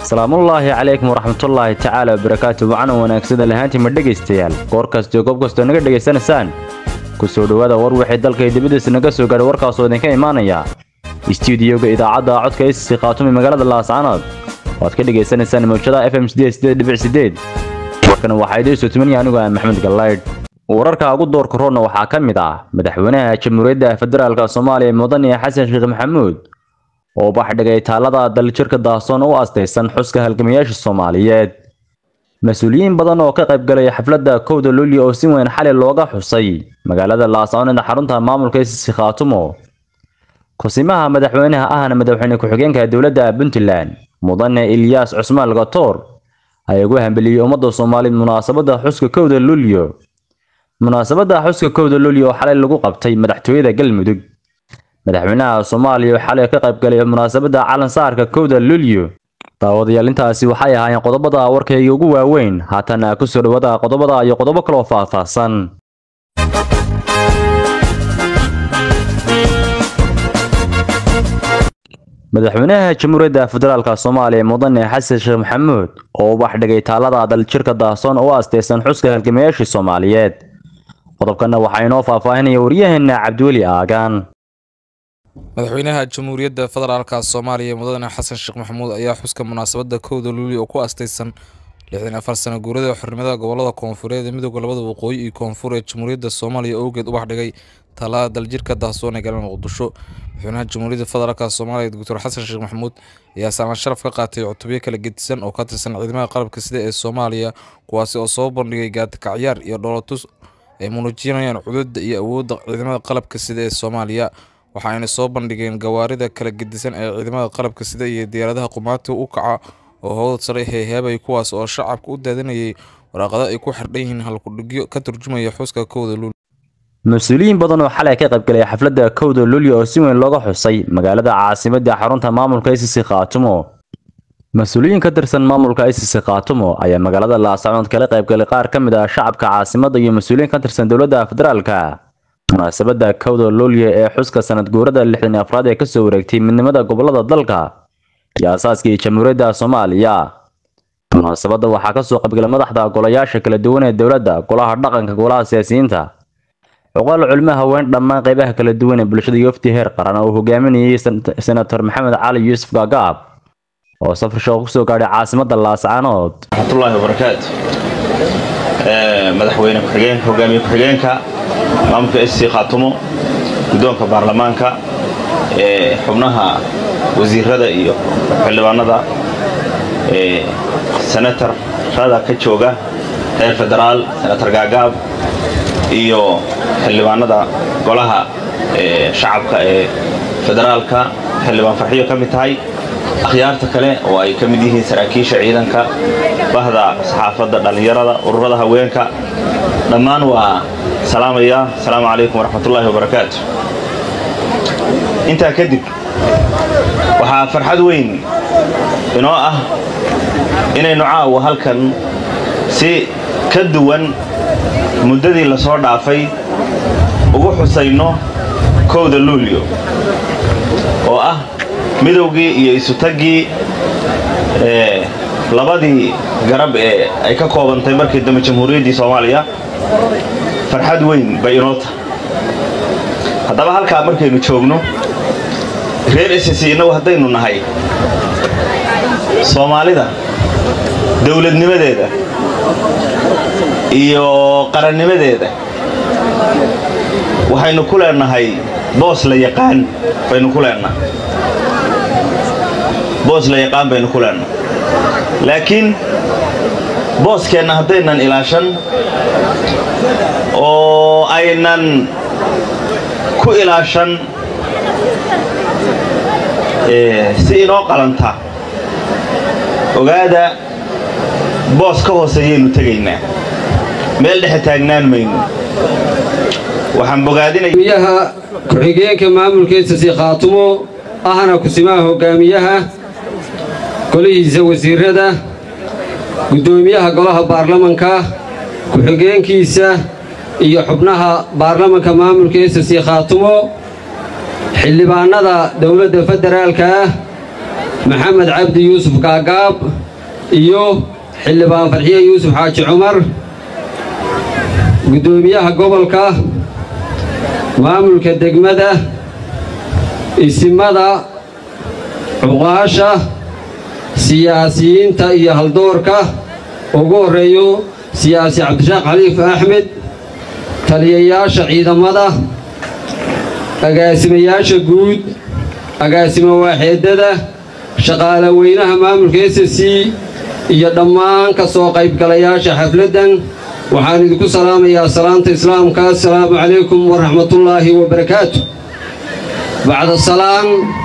salaamullaahi calaykum waraxmatullaahi tacaala wabarakaatu wacanan wanaagsada lahaantiima dhegaystayaal goor kastio goob kastoo naga dhegaysanaysaan ku soo dhowaada war wixii dalkay dibadiisa naga soo gaadhay warkaasoo idinka imaanaya istuudiyoga idaacadda codka issi khaatumi magaalada laascanood waad ka dhegaysanaysaan mawjadaha f m warkan waxaa idiin soo tumanaya anigu ah maxamed gallaydh wararka ugu doorka roodna waxaa ka mid ah madaxweynaha jamhuuriyadda federaalk soomaaliya mudane xasan sheekh maxamuud oo baxdhigay taalada daljirka daahsoon u astaysan xuska halgamayaasha soomaaliyeed mas-uuliyiin badan oo ka qaybgalaya xafladda kowda luulyo oo si weyn xali looga xusay magaalada laascanood xarunta maamulka isisi khaatumo kusimaha madaxweynaha ahna madaxweyne ku-xigeenka dowladda puntland mudane ilyaas cusmaan gatoor ayaa ugu hambeliyey ummadda soomaaliyeed munaasabadda xuska kowda luulyo munaasabadda xuska kowda luulyo oo xalay lagu qabtay madaxtooyada galmudug madaxweynaha soomaaliya oo xalay ka qaybgalay munaasabadda calansaarka kowda luulyo daawadayaal intaasi waxay ahaayeen qodobada warkayga ugu waaweyn haatana ku soo dhawaada qodobada iyo qodobo kaloo faahfaahsan madaxweynaha jamhuuriyadda federaalk soomaaliya mudane xasan sheekh maxamuud oo u baxdhigay taalada daljirka daahsoon oo u astaysan xuska halgamayaashii soomaaliyeed qodobkana waxaa inoo faahfaahinaya waryaheena cabdiweli aagaan madaxweynaha jamhuuriyadda federaalka soomaaliya mudane xasan sheekh maxamuud ayaa xuska munaasabadda kowda luuli oo ku astaysan lixdan afar sano guurada xornimada gobolada koonfureed ee midooda labada waqooyi iyo koonfur ee jamhuuriyadda soomaaliya owgeed u baxdhigay taalada daljirka daahsoon ee galana muqdisho madaxweynaha jamhuuriyadda federaalk soomaaliya doctor xasan sheekh maxamuud ayaa saalaan sharaf ka qaatay cutubyo kala gedisan oo ka tirsan ciidamada qalabka sida ee soomaaliya kuwaasi oo soo bandhigay gaadikacyaar iyo dhoolatus ay muujinayaan cududda iyo awoodda ciidamada qalabka sida ee soomaaliya waxa ayna soo bandhigeen gawaarida kala gedisan ee ciidamada qalabka sida iyo diyaaradaha qumaati u kaca oo howdad sare heeheebay kuwaas oo shacabka u daadanayay waraaqado ay ku xardhan yihiin halkudhigyo ka turjumaya xuska kowda luul mas-uuliyiin badan oo xalay ka qaybgalay xafladda kowda luulyo oo si weyn looga xusay magaalada caasimadda xarunta maamulka isisi khaatumo mas-uuliyiin ka tirsan maamulka isisi khaatumo ayaa magaalada laascanood kala qaybgalay qaar ka mid ah shacabka caasimadda iyo mas-uuliyiin ka tirsan dowladda federaalka munaasabadda kowda luulyo ee xuska sanad guurada lixdan afraad ee kasoo wareegtay midnimada gobolada dalka iyo asaaskii jamhuuriyadda soomaaliya munaasabadda waxaa kasoo qaybgalay madaxda golayaasha kala duwan ee dowladda golaha dhaqanka golaha siyaasiyiinta cuqaal culmo haween dhammaan qeybaha kala duwan ee bulshada yofti heer qaran oo hogaaminayay senator maxamed cali yuusuf gaagaab oo safar shaqo kusoo gaadhay caasimadda laascanood raxmatullaahi wabarakaatu madaxweyne ku-xigeenka hogaamiye ku-xigeenka maamulka sc khaatumo guddoonka baarlamaanka xubnaha wasiirada iyo xildhibaanada senatarada ka jooga reer federaal senator gaagaab iyo xildhibaanada golaha shacabka ee federaalka xildhibaan farxiyo ka mid tahay akhyaarta kale oo ay ka mid yihiin saraakiisha ciidanka bahda saxaafadda dhallinyarada ururada haweenka dhammaan waa salaamaya asalaamu calaykum waraxmatullaahi wabarakaatu intaa kadib waxaa farxad weyn inoo ah inaynu caawa halkan si ka duwan muddadii la soo dhaafay ugu xusayno kowda luulyo oo ah midowgii iyo isutaggii labadii garab ee ay ka koobantay markii dambe jamhuuriyaddii soomaaliya farxad weyn bay inoo tahay haddaba halkaa markaynu joogno reer ss innagu haddaynu nahay soomaalida dowladnimadeeda iyo qarannimadeeda waxaynu ku leenahay boos la yaqaan baynu ku leenahay boos la yaqaan baynu ku leenahay laakiin booskeenna haddaynan ilaashan oo aynan ku ilaashan si inoo qalanta ogaada boos ka hooseeyaynu tegaynaa meel dhexe taagnaan mayno waxaan bogaadinayaha ku-xigeenka maamulkiisasi khaatumo ahna kusimaha hogaamiyaha golihiisa wasiirada guddoomiyaha golaha baarlamanka ku-xigeenkiisa iyo xubnaha baarlamanka maamulka isasi khaatumo xildhibaannada dowladda federaalka ah maxamed cabdi yuusuf gaagaab iyo xildhibaan farxiye yuusuf xaaji cumar guddoomiyaha gobolka maamulka degmada isimada cuqaasha siyaasiyiinta iyo haldoorka ugu horreeyo siyaasi cabdishaaq xaliif axmed taliyayaasha ciidamada agaasimayaasha guud agaasimo waaxeedada shaqaale weynaha maamulka s c iyo dhammaan ka soo qaybgalayaasha xafladdan waxaan idinku salaamayaa salaanta islaamka assalaamu calaykum waraxmatullaahi wabarakaatu bacda salaan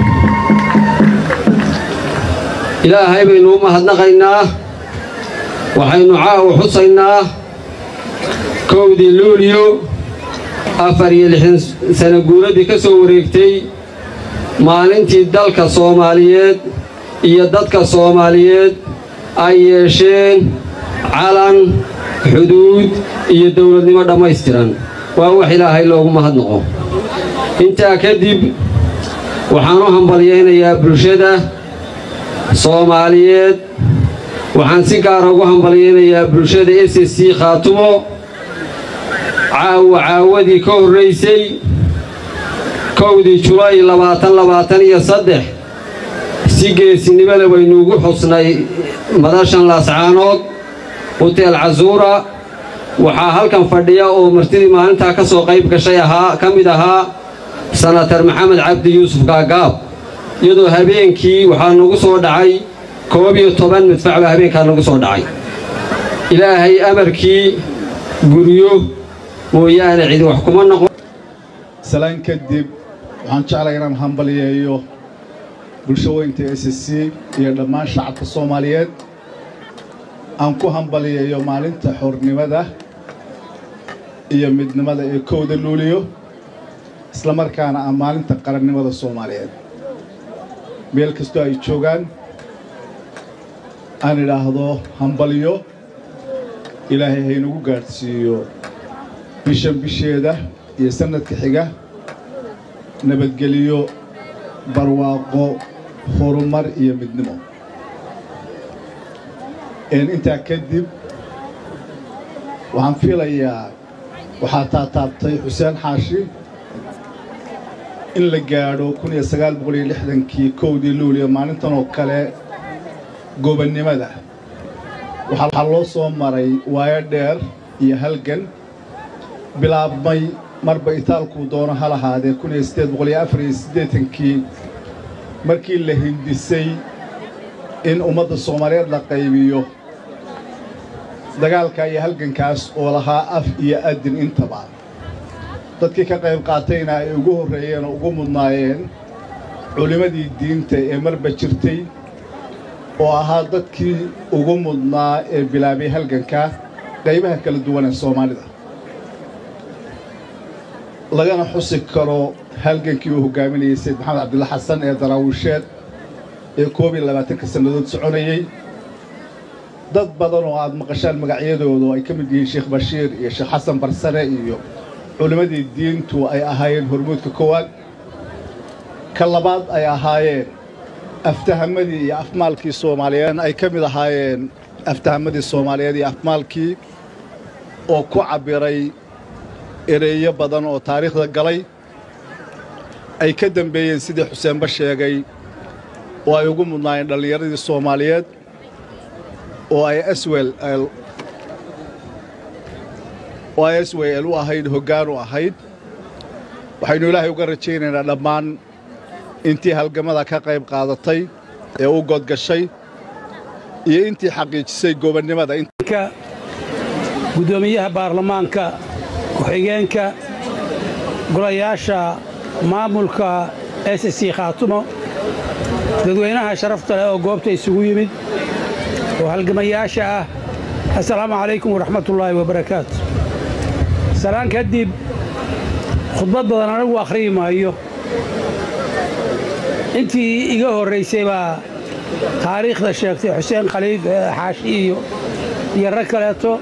ilaahay baynu u mahadnaqaynaa waxaynu caawa xusaynaa kowdii luuliyo afar iyo lixdan sano guuradii ka soo wareegtay maalintii dalka soomaaliyeed iyo dadka soomaaliyeed ay yeesheen calan xuduud iyo dowladnimo dhammaystiran waa wax ilaahay loogu mahadnaqo intaa kadib waxaan u hambalyaynayaa bulshada soomaaliyeed waxaan si gaara ugu hambalyaynayaa bulshada s c khaatumo caawa caawadii ka horraysay kowdii julaay labaatan labaatan iyo saddex si geesinimole waynu ugu xusnay madashan laascaanood huteel casuura waxaa halkan fadhiya oo martidii maalintaa ka soo qayb gashay ahaa ka mid ahaa sanatar maxamed cabdi yuusuf gaagaab iyadoo habeenkii waxaa nagu soo dhacay koob iyo toban midfac baa habeenkaa nagu soo dhacay ilaahay amarkii guryo mooyaane cidi wax kuma noqon salaan kadib waxaan jeclay inaan hambalyeeyo bulsho weynta s c iyo dhammaan shacabka soomaaliyeed aan ku hambalyeeyo maalinta xornimada iyo midnimada ee kowda luuliyo isla markaana ah maalinta qarannimada soomaaliyeed meel kastoo ay joogaan aan idhaahdo hambalyo ilaahay haynagu gaadhsiiyo bishan bisheeda iyo sannadka xiga nabadgeliyo barwaaqo horumar iyo midnimo intaa kadib waxaan filayaa waxaa taataabtay xuseen xaashi in la gaadho kun iyo sagaal boqol iyo lixdankii kowdii luuliya maalintan oo kale gobonnimada waxaa loo soo maray waayo dheer iyo halgan bilaabmay marba itaalkuu doono ha lahaadee kun iyo siddeed boqol iyo afar iyo siddeetankii markii la hindisay in ummadda soomaaliyeed la qaybiyo dagaalka iyo halgankaas oo lahaa af iyo adin intaba dadkii ka qayb qaatayna ay ugu horreeyeen oo ugu mudnaayeen culimmadii diinta ee marba jirtay oo ahaa dadkii ugu mudnaa ee bilaabay halganka qaybaha kala duwan ee soomaalida lagana xusi karo halgankii uu hoggaaminayay sayid maxamed cabdilla xasan ee daraawiisheed ee koob iyo labaatanka sannadood soconayey dad badan oo aad maqashaan magacyadooda oo ay ka mid yihiin sheekh bashiir iyo sheekh xasan barsare iyo culimmadii diintu ay ahaayeen hormuudka koowaad ka labaad ay ahaayeen aftahamadii iyo afmaalkii soomaaliyeed ay ka mid ahaayeen aftahamadii soomaaliyeed iyo afmaalkii oo ku cabbiray ereeyo badan oo taariikhda galay ay ka dembeeyeen sidii xuseenba sheegay oo ay ugu mudnaayeen dhallinyaradii soomaaliyeed oo ay swel oo ay swel u ahayd hoggaan u ahayd waxaynu ilaahay uga rajaynaynaa dhammaan intii halgamada ka qayb qaadatay ee u godgashay iyo intii xaqiijisay gobonnimada guddoomiyaha baarlamaanka ku-xigeenka golayaasha maamulka s c khaatumo dadweynaha sharafta leh oo goobta isugu yimid oo halgamayaasha ah assalaamu calaykum waraxmatullaahi wabarakaatu salaan kadib khudbad badan anigu akhriyi maayo intii iga horraysay baa taariikhda sheegtay xuseen khaliif xaashi iyo iyo rag kaleeto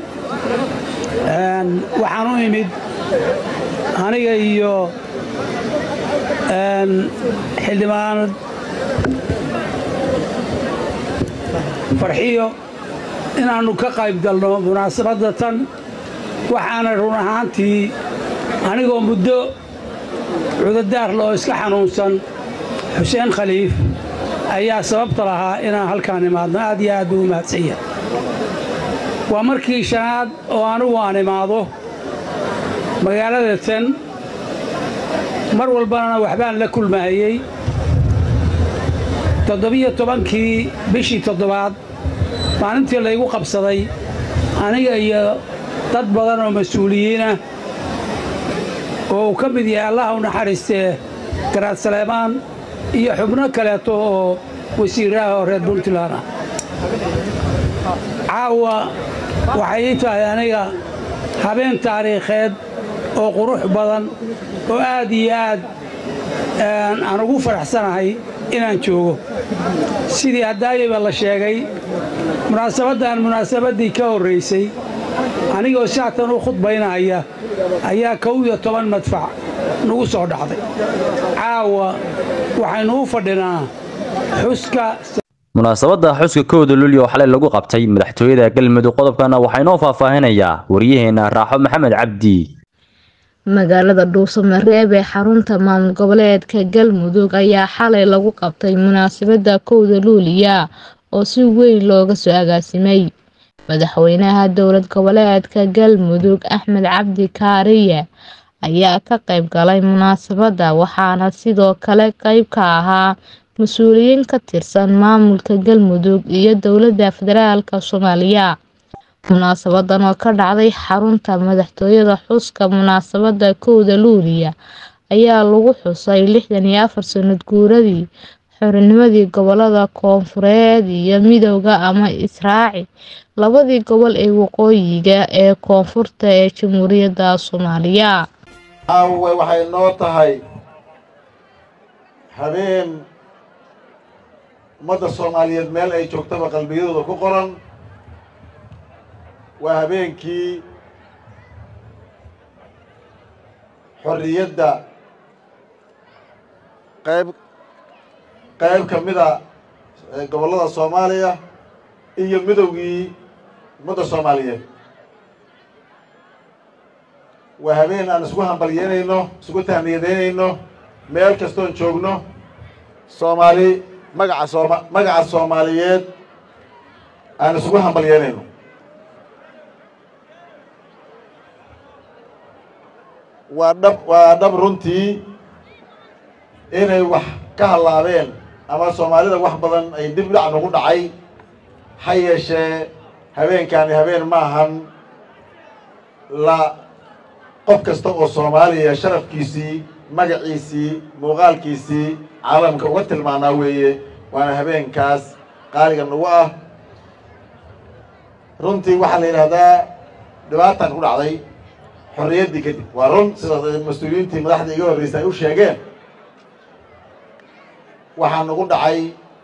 waxaan u imid aniga iyo xildhibaanad farxiyo inaannu ka qayb galno munaasabadda tan waxaana run ahaantii anigoo muddo cudadaar loo iska xanuunsan xuseen khaliif ayaa sababta lahaa inaan halkaan imaadno aad iyo aad buu u mahadsan yahay waa markii shanaad oo anigu aan imaado magaalada tan mar walbana waxbaan la kulmahayey toddobiyo tobankii bishii toddobaad maalintii laygu qabsaday aniga iyo dad badan oo mas-uuliyiinah oo uu ka mid yahay allaha u naxariistee garaad saleemaan iyo xubno kaleeto oo wasiiraha oo reer puntland ah caawa waxay ii tahay aniga habeen taariikheed oo qurux badan oo aad iyo aad aan ugu faraxsanahay inaan joogo sidii haddaayaba la sheegay munaasabaddan munaasabaddii ka horraysay anigoo saatan u khudbaynaya ayaa kow iyo toban madfac nagu soo dhacday caawa waxaynu u fadhinaa xuska munaasabadda xuska kowda lulyo xalay lagu qabtay madaxtooyada galmudug qodobkana waxaa inoo faahfaahinayaa waryaheena raaxo maxamed cabdi magaalada dhuusamareeb ee xarunta maamul goboleedka galmudug ayaa xalay lagu qabtay munaasabadda kowda luuliya oo si weyn looga soo agaasimay madaxweynaha dowlad goboleedka galmudug axmed cabdi kaariye ayaa ka qayb galay munaasabadda waxaana sidoo kale qayb ka ahaa mas-uuliyiin ka tirsan maamulka galmudug iyo dowladda federaalk soomaaliya munaasabadan oo ka dhacday xarunta madaxtooyada xuska munaasabadda kowda luuliya ayaa lagu xusay lixdan iyo afar sanad guuradii xorinimadii gobolada koonfureed iyo midowda ama israaci labadii gobol ee waqooyiga ee koonfurta ee jamhuuriyadda soomaaliya caawe waxay noo tahay habeen ummadda soomaaliyeed meel ay joogtaba qalbiyadooda ku qoran waa habeenkii xorriyadda qayb qayb ka mida gobollada soomaaliya iyo midowgii ummadda soomaaliyeed waa habeen aan isku hambalyeynayno isku tahniyadeynayno meel kastoon joogno soomaali magaca sooma magaca soomaaliyeed aan isugu hambalyeynayno waa dhab waa dhab runtii inay wax ka hallaabeen ama soomaalida wax badan ay dib dhac nagu dhacay ha yeeshee habeenkaani habeen ma ahan la qof kasta oo soomaaliya sharafkiisii magaciisii muuqaalkiisii caalamka uga tilmaanaa weeye waana habeenkaas qaaliga nagu ah runtii waxaa la yidhaahdaa dhibaataan ku dhacday xorriyaddii kadib waa run sida mas-uuliyiintii madaxda iga horreysay ay u sheegeen waxaa nagu dhacay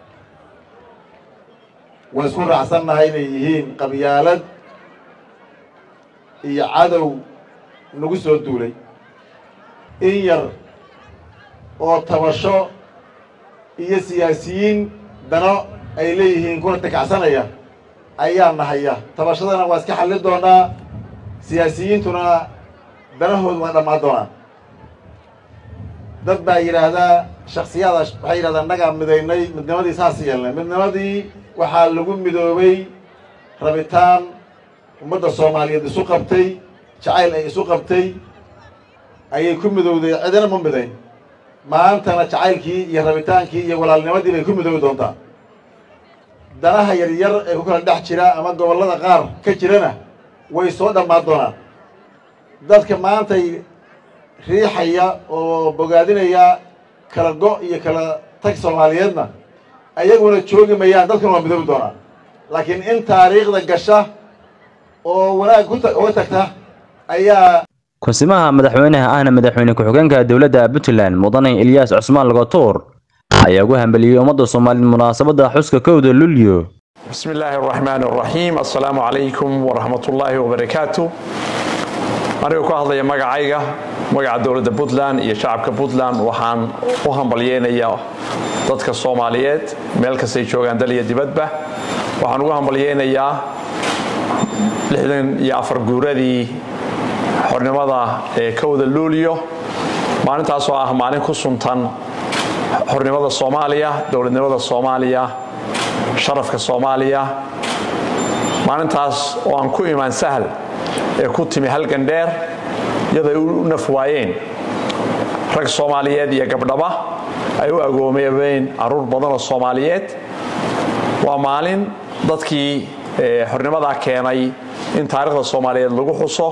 waan isku raacsannahay inay yihiin qabyaalad iyo cadow nagu soo duulay in yar oo tabasho iyo siyaasiyiin dano ay leeyihiin kuna takacsanaya ayaa nahaya tabashadana waa iska xallin doonaa siyaasiyiintuna danahoodu waa dhammaan doonaan dad baa yidhaahdaa shaksiyaada waxay yidhahdaa annagaa midaynay midnimadii saas yeelnay midnimadii waxaa lagu midoobay rabitaan ummadda soomaaliyeed isu qabtay jacayl ay isu qabtay ayay ku midowday cidina ma midayn maantana jacaylkii iyo rabitaankii iyo walaalnimadii bay ku midoobi doontaa danaha yaryar ee ku kala dhex jira ama gobollada qaar ka jirana way soo dhammaan doonaan dadka maantay riixaya oo bogaadinaya kala go' iyo kala tag soomaaliyeedna ayaguna joogi mayaan dadkuna waa midoobi doonaan laakiin in taariikhda gasha oo wanaag uga tagta ayaa kunsimaha madaxweynaha ahna madaxweyne ku-xigeenka dowladda puntland mudane ilyaas cusmaan lagotuur ayaa ugu hambeliyey ummadda soomaaliyeed munaasabadda xuska kowda lulyo بسم الله الرحمن الرحيم السلام عليكم ورحمة الله وبركاته aniga ku hadlaya magacayga magaca dowladda puntland iyo shacabka puntland waxaan u hambalyeynayaa dadka soomaaliyeed meel kastay joogaan dal iyo dibadba waxaan ugu hambalyeynayaa lixdan iyo afar guuradii xornimada ee kowda luuliyo maalintaasoo ah maalin ku suntan xornimada soomaaliya dowladnimada soomaaliya sharafka soomaaliya maalintaas oo aan ku imaan sahal ee ku timi halgan dheer iyaday u naf waayeen rag soomaaliyeed iyo gabdhaba ay u agoomeebeen caruur badan oo soomaaliyeed waa maalin dadkii xornimadaa keenay in taariikhda soomaaliyeed lagu xuso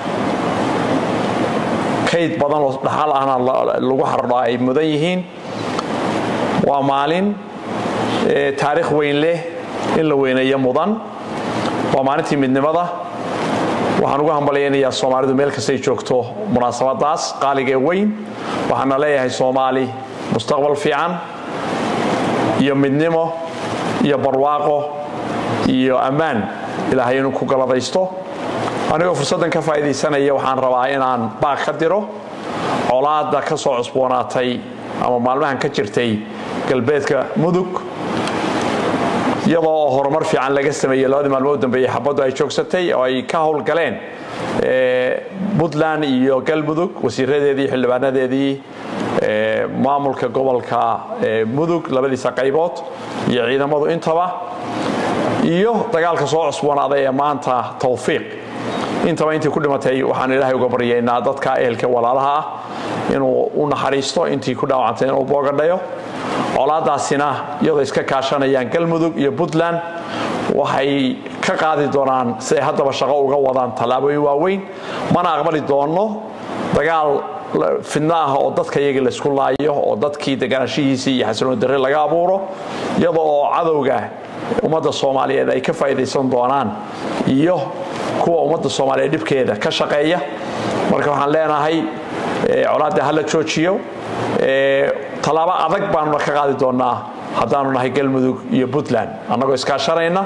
kayd badan oo dhaxal ahna lagu xardho ay mudan yihiin waa maalin taariikh weyn leh in la weyneeyo mudan waa maalintii midnimada waxaan ugu hambalyaynayaa soomaalidu meel kastay joogto munaasabadaas qaaligee weyn waxaana leeyahay soomaali mustaqbal fiican iyo midnimo iyo barwaaqo iyo ammaan ilaahay inuu ku galadaysto anigoo fursaddan ka faa'iidaysanaya waxaan rabaa inaan baaq ka diro colaadda ka soo cusboonaatay ama maalmahan ka jirtay galbeedka mudug iyadoo oo horumar fiican laga sameeyey labadii maalmood dambeeyey xabaddu ay joogsatay oo ay ka howlgaleen puntland iyo galmudug wasiiradeedii xildhibaanadeedii maamulka gobolka mudug labadiisa qaybood iyo ciidamadu intaba iyo dagaalka soo cusboonaaday ee maanta tawfiiq intaba intii ku dhimatay waxaan ilaahay uga baryaynaa dadka ehelka walaalaha ah inuu u naxariisto intii ku dhaawacantay inuu boogadhayo colaadaasina iyadoo iska kaashanayaan galmudug iyo puntland waxay ka qaadi doonaan siday haddaba shaqo uga wadaan tallaabooyin waaweyn mana aqbali doonno dagaal fidno ah oo dadka iyagii laysku laayo oo dadkii deganaanshihiisii iyo xasilooni darre laga abuuro iyadoo oo cadowga ummadda soomaaliyeed ay ka faa'iidaysan doonaan iyo kuwa ummadda soomaaliyeed dhibkeeda ka shaqeeya marka waxaan leenahay colaadda hala joojiyo tallaabo adag baanuna ka qaadi doonaa haddaanu nahay galmudug iyo puntland annagoo iskaashanayna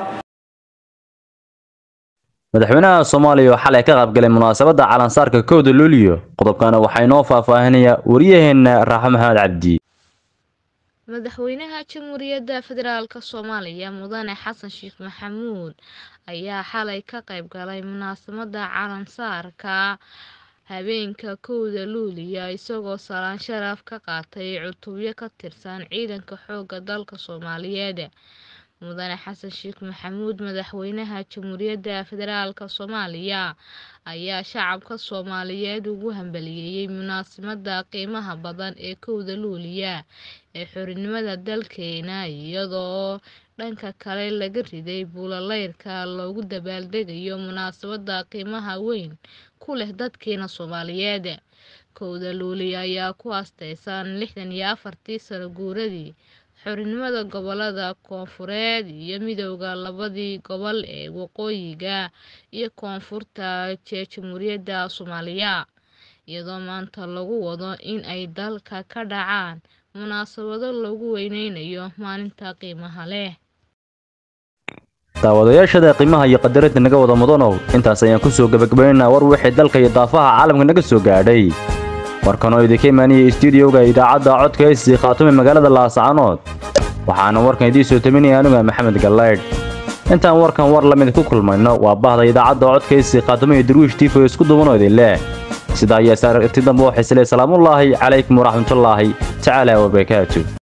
madaxweynaha soomaaliya oo xalay ka qaybgalay munaasabadda calansaarka kowda luuliyo qodobkana waxaa inoo faahfaahinaya waryaheena raaxo maxamed cabdi madaxweynaha jamhuuriyadda federaalk soomaaliya mudane xasan sheekh maxamuud ayaa xalay ka qayb galay munaasabadda calansaarka habeenka kowda luuliya isagoo salaan sharaf ka qaatay cutubyo ka tirsan ciidanka xoogga dalka soomaaliyeed mudane xasan sheekh maxamuud madaxweynaha jamhuuriyadda federaalk soomaaliya ayaa shacabka soomaaliyeed ugu hambaliyeeyey munaasabadda qiimaha badan ee kowda luuliya ee xorinimada dalkeena iyadoo dhanka kale laga riday buulaleyrka loogu dabaaldegayo munaasabadda qiimaha weyn ku leh dadkeena soomaaliyeed kowda luuliya ayaa ku asteysan lixdan iyo afartii sano guuradii xorinimada gobolada koonfureed iyo midowda labadii gobol ee waqooyiga iyo koonfurta ee jamhuuriyadda soomaaliya iyadoo maanta lagu wado in ay dalka ka dhacaan munaasabado lagu weyneynayo maalinta qiimaha leh daawadayaashada qiimaha iyo qadarinta naga wada mudanow intaas ayaan kusoo gebagabaynaynaa war wixii dalka iyo daafaha caalamka naga soo gaadhay warkanoo idinka imaaniyay stuudiyowga idaacadda codka heysii khaatume magaalada laascaanood waxaana warkan idiin soo taminaya anuga maxamed gallaydh intaan warkan war lamid ku kulmayno waa bahda idaacadda codka heysii khaatume iyo darwiish tiifo isku dubanoo idin leh sidaa ayaa saaragti dambe oo xisle salaamullaahi calaykum waraxmatullaahi tacaala wabarakaatu